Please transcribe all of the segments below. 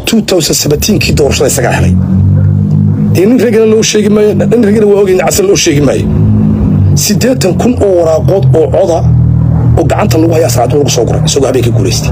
kii doorashada isagaa helay dee nin ragana loo sheegi maayo nin ragana waa ogeyn casal loo sheegi maayo siddeetan kun oo waraaqood oo coda oo gacanta lagu hayaa saacadu lagu soo guray isagoo habeenkii guulaystay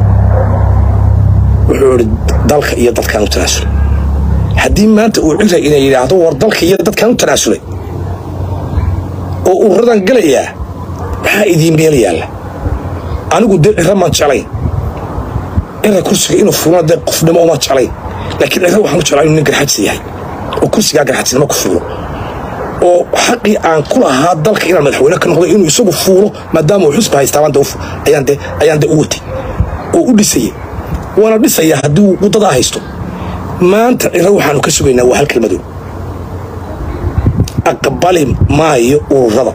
wuxuu idhi dalka iyo dadkaan u tanaasulay haddii maanta uu cira inay yidhaahdo war dalka iyo dadkaan u tanaasulay oo ururadan galayaa maxaa idiin meel yaalla anigu dee cira maan jeclayn cira kursiga inuu fuulana dee qofnimo uma jeclayn laakiin cira waxaan u jeclaa inuu nin garxajisa yahay oo kursigaa garxajisnimo ku fuulo oo xaqii aan ku lahaa dalka inaan madaxweyne ka noqdo inuu isagu fuulo maadaama uu xusba haystaa ayaan de u watay oo u dhisayay waana dhisaya haddii uu waddadaa haysto maanta ciro waxaanu ka sugaynaa waa hal kelmadow aqbali maayo ururada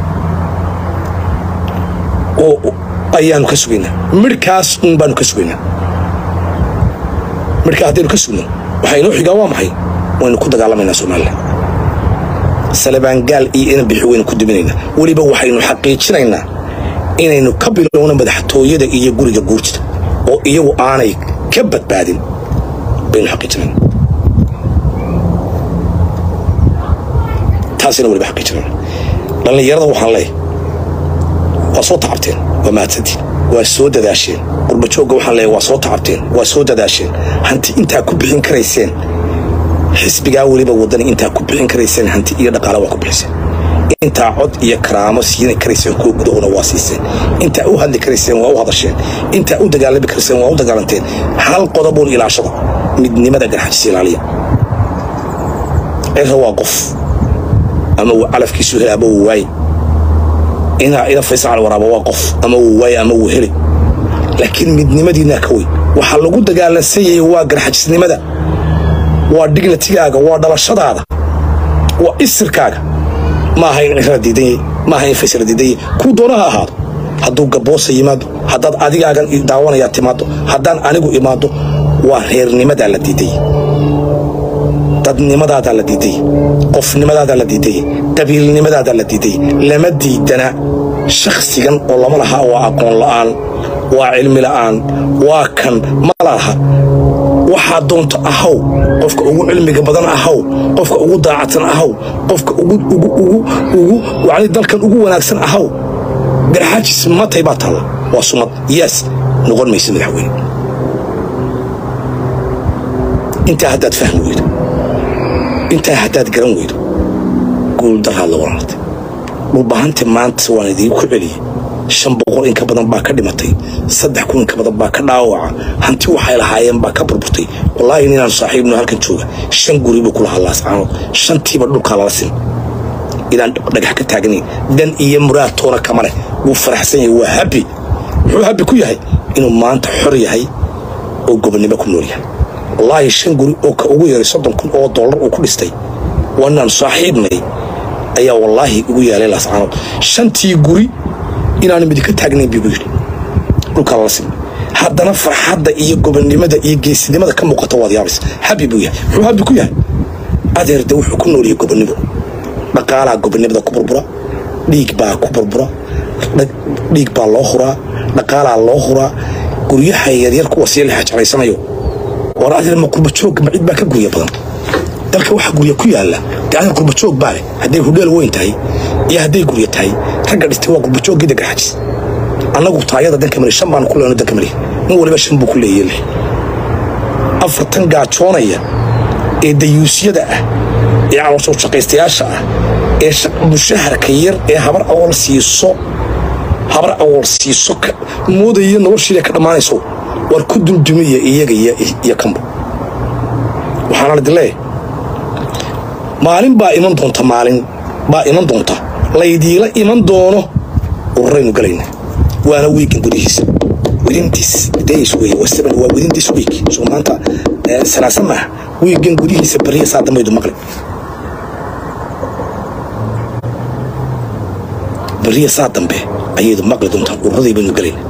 oo ayaanu ka sugaynaa midhkaas un baanu ka sugaynaa midhkaa haddaynu ka sugno waxaa inoo xigaa waa maxay waynu ku dagaalamaynaa somalilan salabaangaal iyo inan bixi waynu ku diminaynaa weliba waxaynu xaqiijinaynaa inaynu ka bilowno madaxtooyada iyo guriga guurjida oo iyagu aanay ka badbaadin baynu xaqiijinayna taasina weliba xaqiijinayna dhallinyarada waxaan leeyahay waa soo tacabteen waa mahadsantiin waa soo dadaasheen qurbajoogga waxaan leeyahay waa soo tacabteen waa soo dadaasheen hanti intaa ku bixin karayseen xisbigaa weliba waddani intaa ku bixin karayseen hanti iyo dhaqaale waa ku bixiseen intaa cod iyo karaamo siina karayseen kuwa gudahuna waa siiseen intaa u hadli karayseen waa u hadasheen intaa u dagaalami karayseen waa u dagaalanteen hal qodobuun ilaashada midnimada garxajis ilaaliya cira waa qof ama uu calafkiisu heli ama uu waaye inaa ina faysal waraaba waa qof ama uu waaye ama uu heli laakiin midnimadiinaa ka weyn waxaa lagu dagaalansanyayay waa garxajisnimada waa dignitigaaga waa dhalashadaada waa isirkaaga ma aha in cirra diidanyay ma aha in faysala diidanyay kuu doona ha ahaado hadduu gaboosa yimaado haddaad adigaagan daawanayaa timaado haddaan anigu imaado waa reernimadaa la diidayay dadnimadaadaa la diidayay qofnimadaadaa la diidayay qabiilnimadaadaa la diidayay lama diidana shakhsigan oo lama laha waa aqoon la'aan waa cilmi la'aan waa kan ma laha waxaa doonto ahaw qofka ugu cilmiga badan ahaw qofka ugu daacadsan ahaw qofka ugu dalkan ugu wanaagsan ahaw garxaajis matay baa taalla waa sumad yaas noqon maysa madaxweyne intaa haddaad fahmi weydo intaa haddaad garan weydo guuldaraad la walaalatay dhulbahanta maanta waan idiinku celiyey shan boqol in ka badan baa ka dhimatay saddex kun in ka badan baa ka dhaawaca hanti waxay lahaayeen baa ka burburtay wallaahi ninaan saaxiibno halkan jooga shan guri buu ku lahaa laascaanood shantiiba dhulkaa lala sin inaan dhagax ka taagnayn dan iyo muraad toona kama leh wuu faraxsan yahay waa habi muxuu habi ku yahay inuu maanta xor yahay oo gobonnimo ku nool yahay wallaahi shan guri oo ka ugu yaray soddon kun oo dollar uu ku dhistay waa inaan saaxiibnay ayaa wallaahi ugu yaalay laascaanood shantii guri inaanu midinka taagnayn buu yidhi dhulkaa lala sin haddana farxadda iyo gobonnimada iyo geesinimada ka muuqata waad yaabaysa habi buu yahay muxuu habi ku yahay adeerde wuxuu ku nooliyay gobonnimo dhaqaalaa gobonnimada ku burbura dhiig baa ku burbura dhiig baa loo huraa dhaqaalaa loo huraa guryaha yaryar kuwa sii la xajaraysanayo war adeer ma qurbajoogga ma cid baa ka gurya badan dalka waxa gurya ku yaalla dee adeer qurbajoog baa leh hadday hudheel weyn tahay iyo hadday gurya tahay ragga dhistay waa qurbajoogii dagarxajis annagu taayada danka mali shan baanu ku lehno danka mali nin waliba shan buu ku leeyaye leh afartan gaajoonaya ee dayuusyada ah ee caloosoo shaqaystayaasha ah ee mushaharka yar ee habar awool siiso habar awool siiso moodaya noloshiida ka dhammaanayso war ku duldumiya iyaga iyo kanba waxaana la dileeya maalin baa iman doonta maalin baa iman doonta laydiila iman doono ururaynu galayna waana wiigan gudihiisa wedintiis days wey wasaban waa wedintiis week soo maanta salaasa maaha wiigan gudihiisa bariya saa dambaydu maqli bariya saa dambe ayaydu maqli doontaa ururadii baynu galayna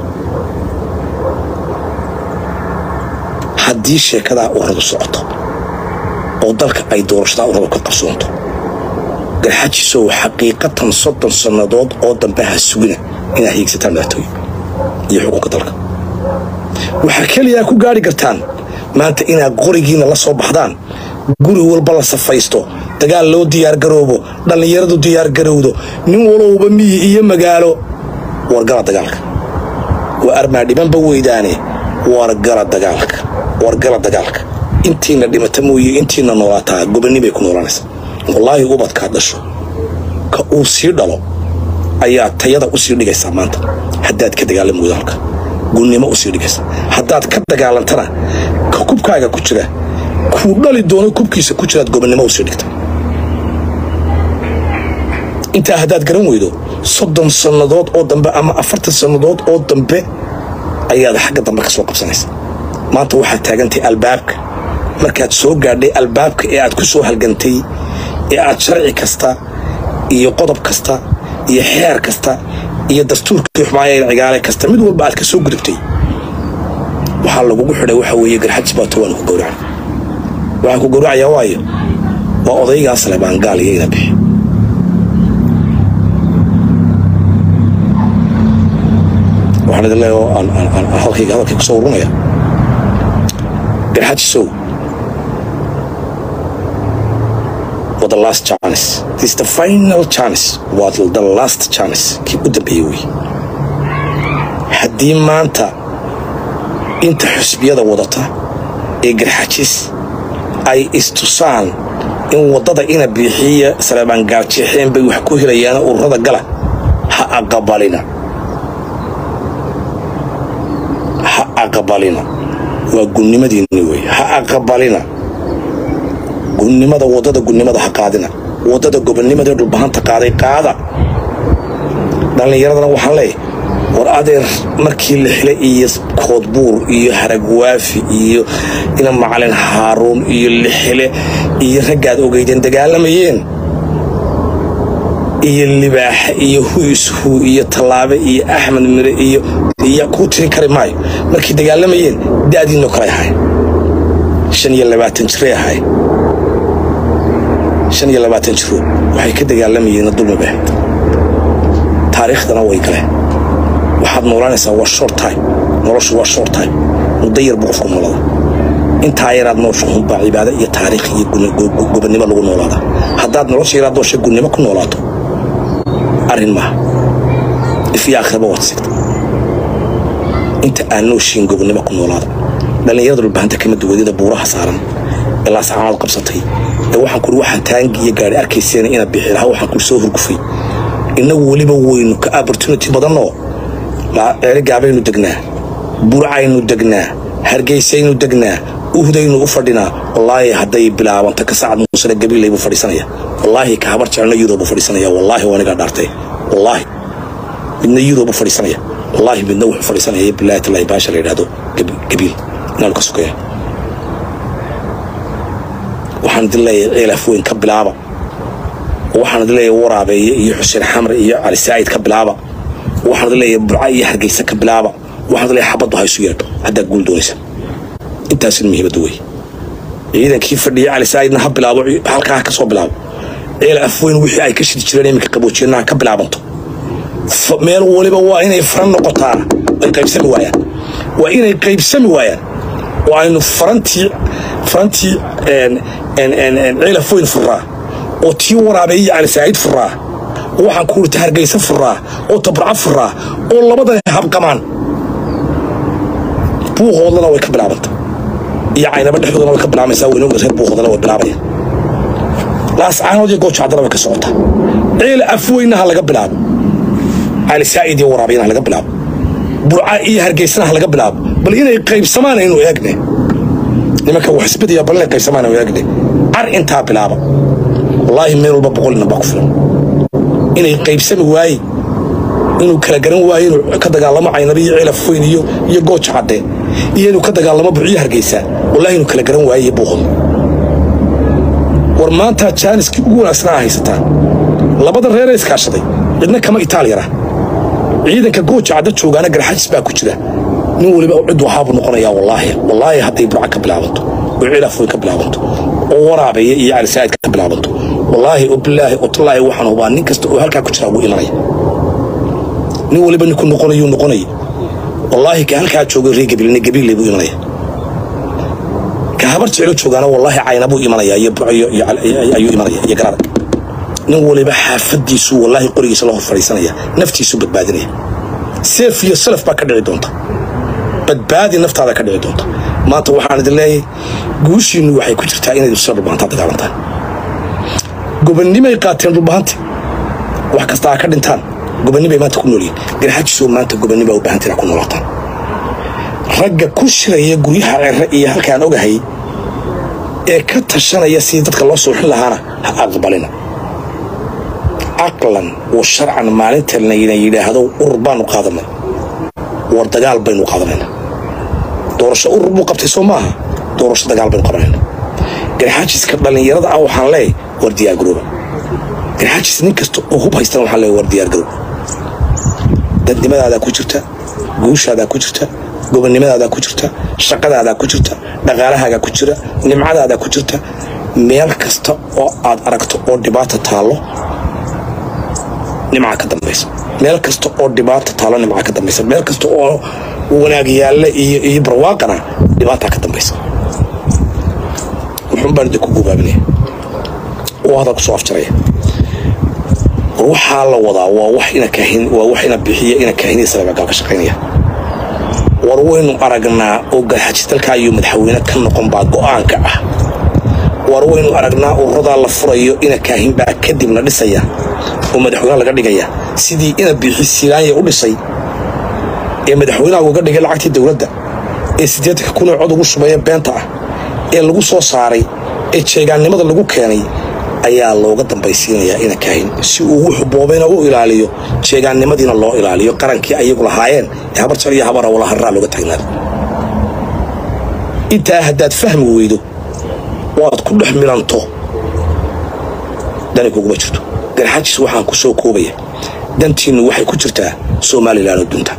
haddii sheekadaa uradu socoto oo dalka ay doorashadaa uradu ka qabsoonto garxajisow xaqiiqatan soddon sannadood oo dambe ha sugina inaad hiigsataan madaxtooye iyo xukunka dalka waxaa keliyaa ku gaari kartaan maanta inaad qorigiina la soo baxdaan guri walba la safaysto dagaal loo diyaargaroobo dhallinyaradu diyaargarowdo nin walowba miyi iyo magaalo wargala dagaalka waa armaadhibanba weydaane wargala dagaalka wargala dagaalka intiina dhimata mooye intiina noolaataa gobonnibay ku noolanaysa wallaahi ubadkaad dhasho ka uu sii dhalo ayaa tayada usii dhigaysaa maanta haddaad ka dagaalami weydo halka gunnimo usii dhigaysa haddaad ka dagaalantana ka kubkaaga ku jira kuu dhali doono kubkiisa ku jiraad gobonnimo usii dhigta intaa haddaad garan weydo soddon sannadood oo dambe ama afartan sannadood oo dambe ayaad xagga dambe ka soo qabsanaysa maanta waxaad taagantay albaabka markaad soo gaadhay albaabka ee aad ku soo halgantay ee aad sharci kasta iyo qodob kasta iyo xeer kasta iyo dastuurkii xumaayeen cigaale kasta mid walba aad ka soo gudubtay waxaa lagugu xidhay waxa weeye garxajis baa towaan ku gowracan waxaan ku gowracayaa waayo waa odaygaas le baan gaal iyo ina bixi waxaan idin leeyahay oo aan halkayga hadalkay ku soo urunaya garxajisow waa the last chance this is the final chance waa the last chance kii u dambeeyey wey haddii maanta inta xusbiyada wadata ee garxajis ay istusaan in waddada ina biixiya saleebaan gaarjeexeen bay wax ku helayaana ururada gala ha aqabalina ha aqabalina waa gunnimadiinni wey ha aqabalina gunnimada waddada gunnimada ha qaadina waddada gobonnimadae dhulbahanta qaaday qaada dhallinyaradana waxaan leeyahy war adeer markii la xilay iyo koodbuur iyo haragwaafi iyo ina macalin haaruun iyo lixile iyo raggaad ogeydeen dagaalamayeen iyo libaaxe iyo huishu iyo tallaabe iyo axmed mire iyo iyo kuu tiri kari maayo markay dagaalamayeen da'diinoo kale ahay shan iyo labaatan jiray ahay shan iyo labaatan jiro waxay ka dagaalamayeenna dulmi bay ahayd taariikhdana way galeen waxaad noolanaysaa waa short time noloshu waa short time muddo yar buu qofku noolada intaa yaraad noosha hunbaa cibaado iyo taariikh iyo gobonnimo lagu noolaada haddaad nolosha yaraad noosha gunnimo ku noolaato arrin maaha ifyo aakhiraba waad sigta inta aan nooshiin gobonnimo ku noolaada dhallinyarada dhulbahanta kama duwadida buuraha saaran ee laascaanaad qabsatay ee waxaan kuri waxaan taangi iyo gaadhi arkayseena ina bixi lahaa waxaan kuri soo hurgufay innagu weliba weynu ka opportunity badannoo ceerigaabaynu degnaa burcaynu degnaa hargeysaynu degnaa uhdaynu u fadhinaa wallaahi hadday bilaabanto ka sacad muusane gabiilay buu fadhiisanaya wallaahi ka habar jecelna yurub buu fadhiisanaya wallaahi waa anigaa dhaartay wallaahi midna yurub buu fadhiisanaya wallaahi midna wuxuu fadhiisanaya bilaahi tallaahi baasha la yidhaahdo gabiil inaanu ka sokeeya waxaan idin leeyahay ceelaf weyn ka bilaaba waxaan idin leeyahay waraabeeye iyo xuseen xamre iyo cali saa'id ka bilaaba waxaan idin leeyahay burca iyo hargeysa ka bilaaba waxaan idin leeyahay xabaddu ha isu yeedho haddaad guul doonaysa intaasina muhiimadda wey ciidankii fadhiya cali saa'idna ha bilaabo halkaa ha ka soo bilaabo ceel afweyn wixii ay ka shidi jireen iminka qaboojiyeenna ha ka bilaabanto meel waliba waa inay faran noqotaan ay qaybsami waayaan waa inay qaybsami waayaan oo aynu farantii farantii ceel afweyn furaa oo tii waraabeeye cali saa'id furaa oo waxaan ku urta hargeysa furaa oo tabarca furaa oo labadan habqamaan buuqoodlana way ka bilaabanta iyo caynaba dhexdoodana way ka bilaabaysaa weynooga reer buuqoodlana way bilaabayaan laascaanood iyo goojacdana way ka socotaa ceel afweynna ha laga bilaabo cali saa'id iyo waraabiyana ha laga bilaabo burca iyo hargeysana ha laga bilaabo bal inay qaybsamaan aynu eegne nimanka wax isbedaya bal inay qaybsamaan aynu eegne car intaa bilaaba wallaahi meel walba boqol nin baa ku filan inay qaybsami waaye inuu kala garan waayo inuu ka dagaalamo caynaba iyo ceelaf weyn iyo iyo gooja cadde iyo inuu ka dagaalamo burciyo hargeysa wallahi inuu kala garan waayo iyo buuqodo war maanta jaaniskii ugu wanaagsanaa haysataa labada reeree iskaashaday cidna kama itaaliyara ciidanka gooja cadda joogaana garxajis baa ku jira nin weliba cid waxaabuu noqonayaa wallaahi wallaahi hadday burca ka bilaabanto oo ceelaf weyn ka bilaabanto oo waraabeeye iyo calisaa'id ka bilaabanto wallaahi oo bilaahi oo tallaahi waxaan hubaa nin kasta oo halkaa ku jira ugu imanaya nin waliba ninku noqonayuu noqonaya wallaahi ka halkaa joogay ree gabiilne gabiille buu imanaya ka habar jeclo joogaana wallaahi caynabuu imanaya iyo buco ayuu imanaya iyo gararag nin waliba xaafadiisu wallaahi qorigiisa la hor fadhiisanaya naftiisu badbaadinaya seef iyo salaf baa ka dhici doonta badbaadi naftaada ka dhici doonta maanta waxaan idin leeyahay guushiinnu waxay ku jirtaa inaydu sida dhulbahantaa dagaalantaan gobonnimay qaateen dhulbahanti wax kasta ha ka dhintaan gobonnibay maanta ku noolyihin garxajisoo maanta gobonnibaa u baahantina ku noolaataan ragga ku shiraya guryaha cere iyo halkaan ogahay ee ka tashanaya sidii dadka loo sooxin lahaana ha aqbalina caqlan wa sharcan maalinta layna yidhaahdo urur baanu qaadanay war dagaal baynu qaadanayna doorasho urur buu qabtay soo maaha doorasho dagaal baynu qabanayna garxaajiska dhallinyarada ah waxaan leeyahy war diyaargarooba garxaajis nin kasta oo hub haystana waxaan leeyahy war diyaargaroob dadnimadaada ku jirta guushaadaa ku jirta gobonnimadaada ku jirta shaqadaadaa ku jirta dhaqaalahaagaa ku jira nimcadaadaa ku jirta meel kasta oo aad aragto oo dhibaata taallo nimca ka dambaysa meel kasta oo dhibaata taallo nimca ka dambaysa meel kasta oo wanaag yaalla iyo barwaaqana dhibaataa ka dambaysa wuxuun baan idinku gubaabinaya oo hadal kusoo afjaraya war waxaa la wadaa waa wax ina kaahin waa wax ina bixiya ina kaahiniya saleebagaal ka shaqaynaya war waynu aragnaa oo garxajis dalka ayuu madaxweyne ka noqon baa go'aanka ah war waynu aragnaa ururadaa la furayo ina kaahin baa kadibna dhisaya oo madaxweyne laga dhigaya sidii ina bixi silaanya u dhisay ee madaxweynaha uga dhigay lacagtii dowladda ee siddeetanka kunoo cod ugu shubaya beenta ah ee lagu soo saaray ee jeegaannimada lagu keenay ayaa looga dambaysiinayaa ina kaahin si uu wuxuu boobayna u ilaaliyo jeegaannimadiina loo ilaaliyo qarankii ayagu lahaayeen ee habar jar iyo habara wala harraa looga taagnaada intaa haddaad fahmi weydo waad ku dhex milanto dani kuguma jirto garxajis waxaan ku soo koobaya dantiinnu waxay ku jirtaa somalilan oo dunta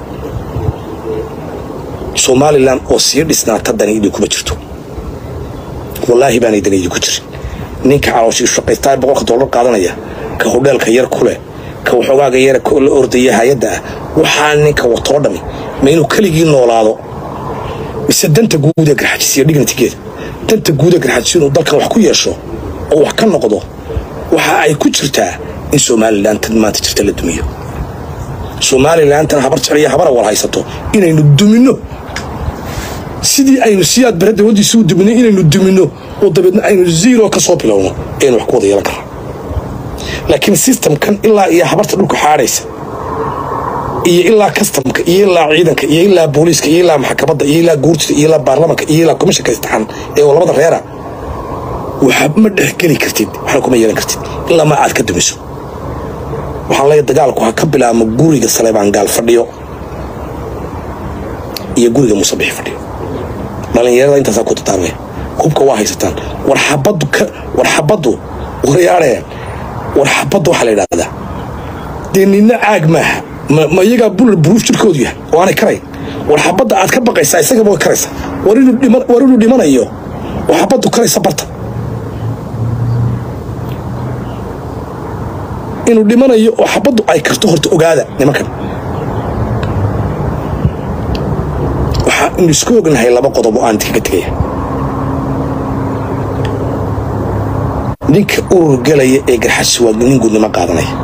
somalilan oo sii dhisnaata dani idinkuma jirto wallaahi baanay dani idinku jirin ninka calooshii shaqaystaa boqolka dollar qaadanaya ka hodheelka yar ku leh ka waxoogaaga yara la ordaya hay-adda ah waxaa ninka watoo dhami ma inuu keligii noolaado mise danta guud ee garxajis iyo dignitigeeda danta guud ee garxajis inuu dalkan wax ku yeesho oo wax ka noqdo waxa ay ku jirtaa in somalilan tan maanta jirta la dumiyo somalilantan habar jecliya habara wal haysato inaynu duminno sidii aynu siyaad bare dawladdiisa u duminay inaynu duminno oo dabeedna aynu zero ka soo bilowno aynu wax ku wada yeelan karno laakiin sistamkan ilaa iyo habarta dhulka xaadhaysa iyo ilaa kastamka iyo ilaa ciidanka iyo ilaa booliiska iyo ilaa maxkamadda iyo ilaa guurtida iyo ilaa baarlamanka iyo ilaa komishanka istixaan ee labada reera waxa ma dhexgeli kartid waxna kuma yeelan kartid ilaa ma aad ka dumiso waxaan leeyahay dagaalku ha ka bilaabmo guriga saleebaan gaal fadhiyo iyo guriga musabixi fadhiyo dhallinyarada intaasaa ku tataarmaya hubka waa haysataan war xabaddu ka war xabaddu waryaadheen war xabadda waxaa la yidhahdaa dee nina caag maaha ma iyagaa bulal buruuf jirkoodu yahay oo aanay karayn war xabadda aad ka baqaysaa isagaba way karaysaa war inuu dhimanayo oo xabaddu karaysa barta inuu dhimanayo oo xabaddu ay karto horta ogaada nimankan waxaa inu isku ognahay laba qodob oo aan idinkaga tegaya ninka urur gelaya ee garxasi waa nin gudnimo qaadanaya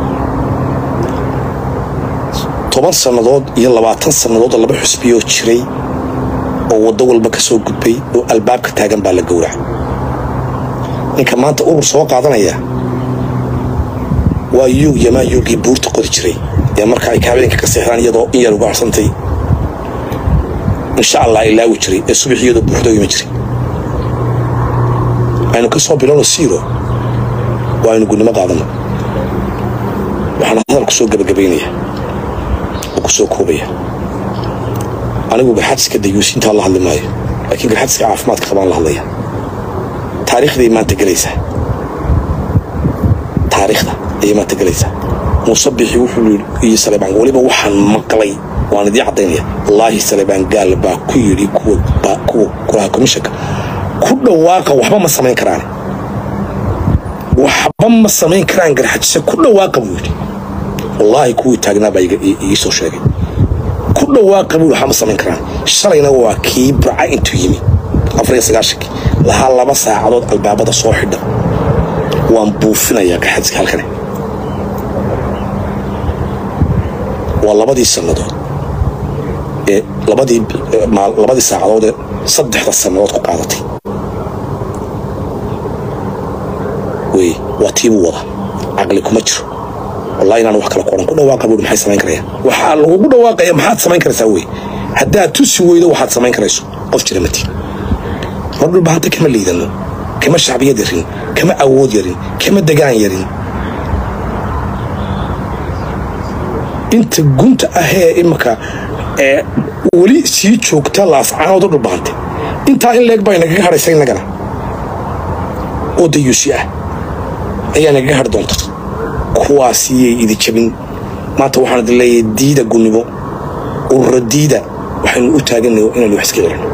toban sannadood iyo labaatan sannadood oo laba xusbiyoo jiray oo waddo walba ka soo gudbay oo albaabka taagan baa la gowraca ninka maanta urur soo qaadanaya waa yuug yamaa yuugii buurta qodi jiray ee marka ay habeenka ka seexdaan iyadoo in yar uga arsantay insha allah ilaawi jiray ee subax iyadoo buuxda u imi jiray aynu ka soo bilowno siiro waa aynu gudnimo qaadano waxaan hadal ku soo gebagabaynaya oo ku soo koobaya anigu garxadska dayuusintaa la hadli maayo laakiin garxadska caafimaadka qabaan la hadlaya taariikhday maanta gelaysaa taariikhda ayay maanta gelaysaa muuse bixi wuxuu yidhi iyo saleebaan weliba waxaan maqlay waan idii caddaynaya wallaahi saleebaan gaal baa ku yidhi kuwa kuwa kulaha komishanka ku dhawaaqa waxba ma samayn karaan waxba ma samayn karaan garxajise ku dhawaaqa buu yidhi wallaahi kuwii taagnaa baa ii soo sheegay ku dhawaaqa buu waxba ma samayn karaan shalayna waa kii burca intuu yimi afariyo sagaashankii lahaa laba saacadood albaabada soo xidha waan buufinayaa gaxadka halkane waa labadii sannadood ee labadii labadii saacadood ee saddexda sannadood ku qaadatay wey waa tiibuu wada caqli kuma jiro wallahi inaan wax kale ku odhan ku dhawaaqa buuri maxay samayn karayaan waxaa lagugu dhawaaqaya maxaad samayn karaysaa wey haddaad tusi weydo waxaad samayn karayso qof jira mati mar dhulbahanta kama liidano kama shacbiyad yarin kama awood yarin kama degaan yarin inta gunta ahee imika ee weli sii joogta laascaanooda dhulbahante intaa in leeg baa nagaga hadhaysa innagana oo dayuusi ah ayaa nagaga hadhi doonta kuwaasiyay idi jabin maanta waxaan idin leeyahay diida gunnimo urura diida waxaynu u taaganay inaynu wax iska celino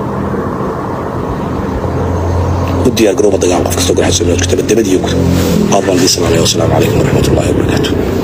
u diyaar garooba dagaal qof kastoo garxasoo nood kutaba dabadiyo guda aad baan idin salaamaya wasalaamu calaykum waraxmatullahi wabarakaatu